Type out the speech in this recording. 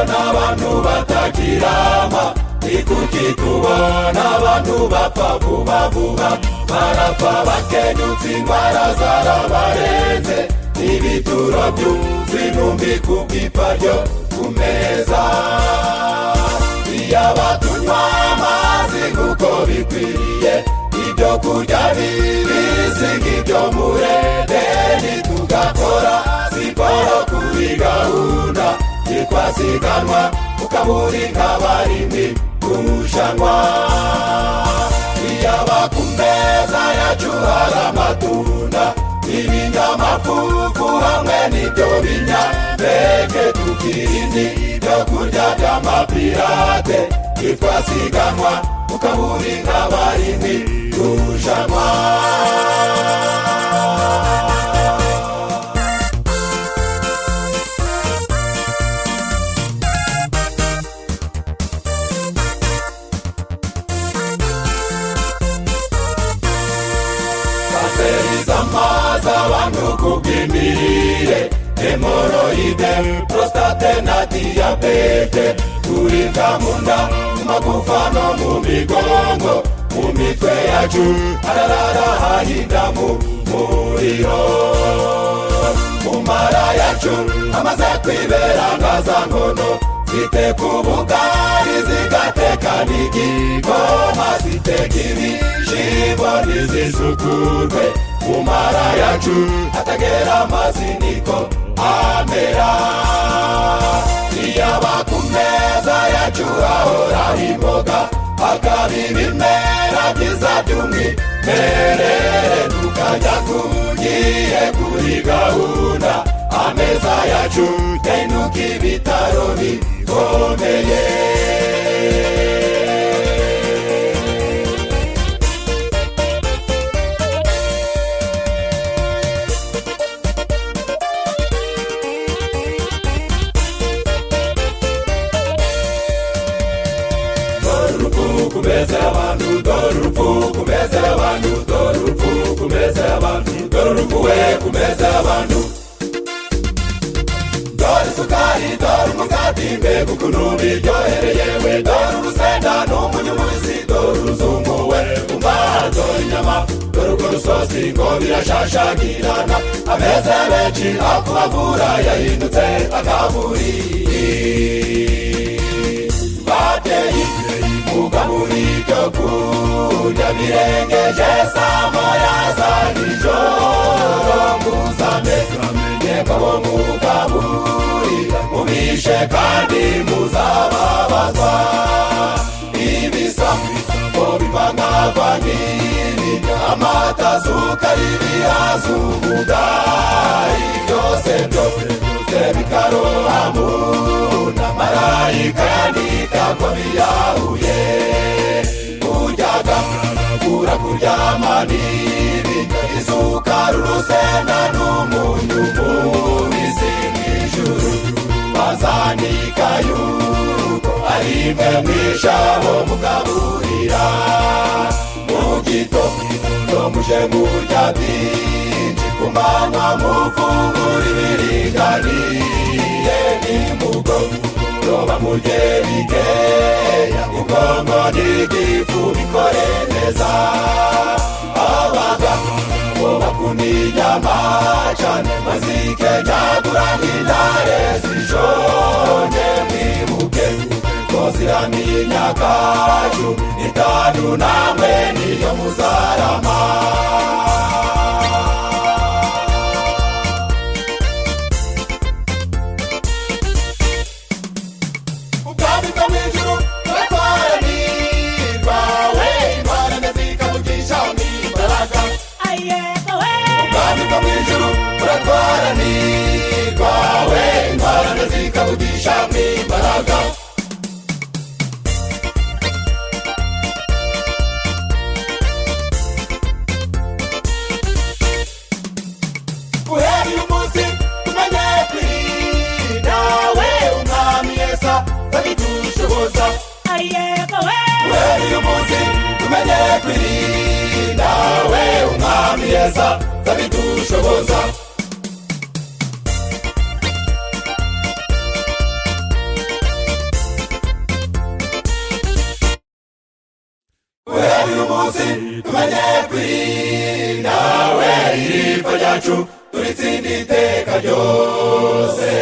abantu batakirama ni kuki tubona abantu bapfa vuba vuba barapfa bakenyutse indwara zarabarenze n'ibituro by'inumbi ku bw'iparyo ku meza iyaba tunywa amazi nk'uko bikwiriye ibyo kurya bibi si nk'ibyo murendeni tugakora siporo kuri gahunda yitwa siganwa ukaburi nk'abarindi kurushanwa iyaba ku meza yacu hari amatunda ibinyamafufu hamwe n'ibyo binyampeke tukirinde ibyo kurya by'amapirate yitwa siganwa ukaburi nk'abarindi kurushanwa kanseri z'amazi abantu ku bw'imirire hemoroide prostate na diyabete kuribwa mu nda mu magufa no mu migongo mu mitwe yacu hararara hahinda mu muriro mu mara yacu amaze kwibera ngaza ngono zite ku bugari zigateka n'igikoma ziteka ibishimbo ntizisukurwe mu mara yacu atagera amazi niko amera iyaba ku meza yacu hahora imboga hakaba ibimera byiza by'umwimerere tukajya kugiye kuri gahunda ameza yacu yahinduka ibitaro bikomeye kumeza abantu dore urupfu kumeza abantu dore urupfu kumeza abantu dore urupfu we kumeza abantu dore isukari dore umugati mbega ukuntu biryohereye we dore urusenda n'umunyumuzi dore uruzungu we umara dore inyama dore urwo rusosi ngo birashashagirana ameza menshi akubavura yahindutse akaburi bateye kuva muri byo kurya birengeje saa moya za nijoro muzane yego mugaburira mubishe kandi muzababazwa ibisa ko bivangavaniri amata sukari bihazumuda byose byose bikarohamuna marayika yandikako biyahuye kuryaga kura kuryama nibi isukari urusenda n'umunyu mubisi mw'ijuru bazanika yuko ari mwe mw'ijabo mugaburira mu gitondo muje murya byinshi ku manywa mufungura ibiringaniye nimugoroba roba mugerige ubwonko n'igifu bikore neza abaga bubakunda inyama cyane mazike nyagura nk'intare zijonye mwibuke ko ziramye imyaka cumi n'itanu namwe niyo muzarama ubwami bwo mu ijuru buratwaranirwa we imana ndazika mugisha n'imbaraga ubwami bwo mu ijuru buratwaranirwa we imana ndazika mugisha n'imbaraga guhera uyu munsi tumenye kwirinda we umwami yesa babitushoboza guhera uyu munsi tumenye kwirinda we umwami yesa babitushoboza ipfa ryacu turitsinda iteka ryose